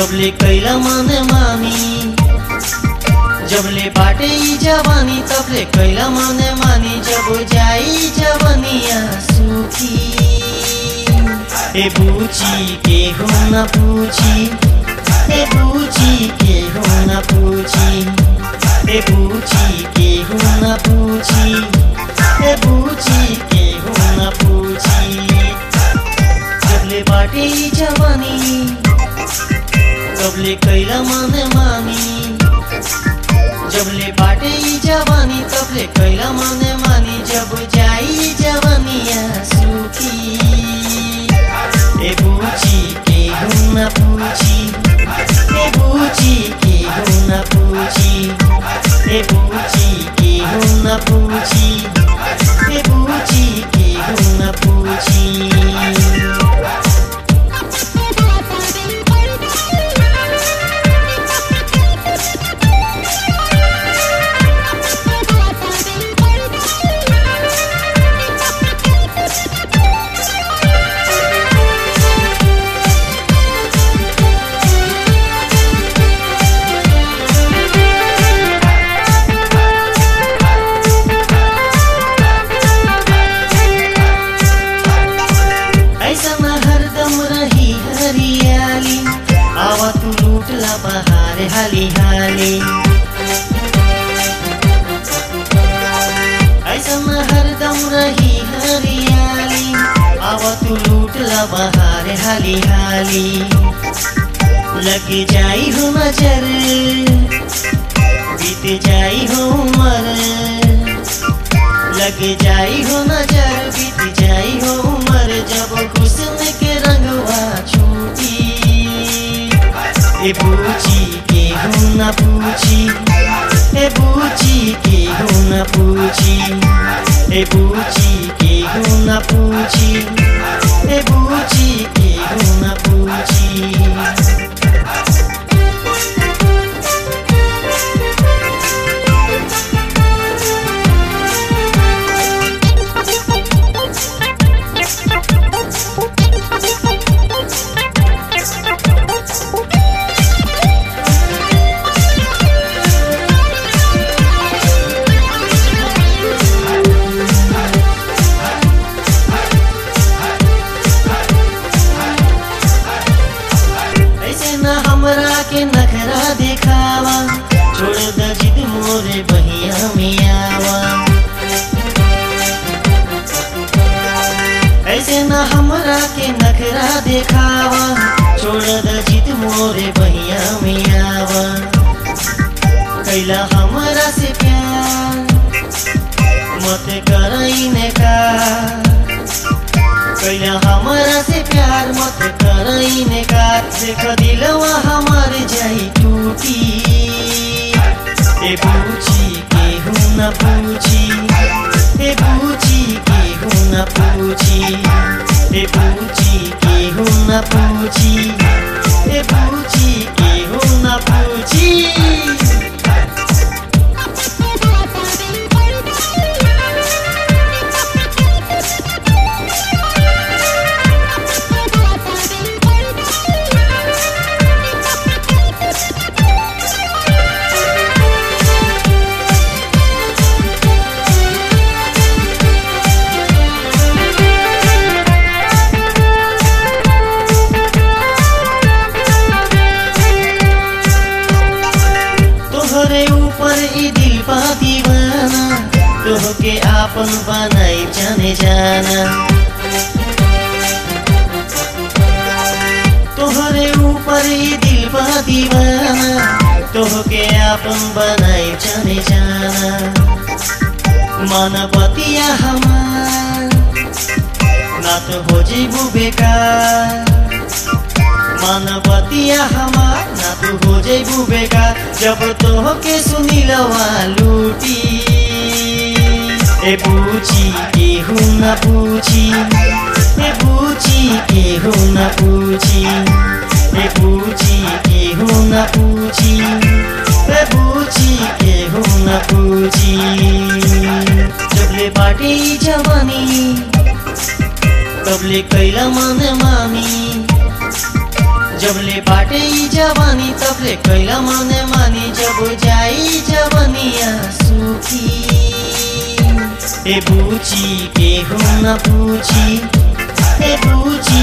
जबले कैला मन मानी जबले बाटे ई जवानी तबले कैला मन मानी जब जाई जवनिया सुखी ए बूची के हो न पूछी ए बूची के हो न पूछी ए बूची के हो न पूछी ए बूची के हो न पूछी जबले बाटे ई जवानी तबले कैला मन मानी जबले बाटे ई जवानी तबले कैला मन मानी जब जाई जवानिया सुखी ए बूची के हो न पूछी ए बूची के हो न पूछी ए बूची के हो न पूछी ए बूची के हो न पूछी ऐसा न हरदम रही हरियाली आवा तू लूटला बहार हाली हाली ऐसा न हरदम रही हरियाली आवा तू लूटला बहार हाली हाली लग जाई हो नजर बीत जाई हो उमर लग जाई हो नजर बीत जाई हो उमर जब हुस्न के रंगवा छूटी ए बूची के हो न पूछी ए बूची के हो न पूछी ए बूची के हो न पूछी ए बूची के हो न पूछी ऐसे न हमरा के नखरा दिखावा छोड़ द जिद मोरे बहिया में आवा ऐसे न हमरा के नखरा दिखावा छोड़ द जिद मोरे बहिया में आवा कैला हमरा से प्यार मत करई का कैला हमारा से प्यार मत करईने का देख दिलवा हमार जाई टूटी ए बूची के हो न पूछी ए बूची के हो न पूछी ए बूची के हो न पूछी ए बूची के हो न पूछी तोहरे ऊपर ई दिल पा दीवाना तोहके आपन बनाई जाने जाना तोहरे ऊपर ई दिल पा दीवाना तोहके आपन बनाई जाने जाना मानवतिया हमार ना तो हो जीबू बेकार मानवतिया हमार ना तू हो जेबू बेकार जब तो के सुनीलवा लूटी ए पूछी के हूँ न पूछी ए पूछी के हूँ न पूछी ए पूछी के हूँ न पूछी ए पूछी के हूँ न पूछी जबले बाटे ई जवानी तबले कैला मन मानी जबले बाट बाटे ई जवानी तबले कैला मने मानी जब जाई जवनिया सुखी ए बूची के हो न पूछी ए बूची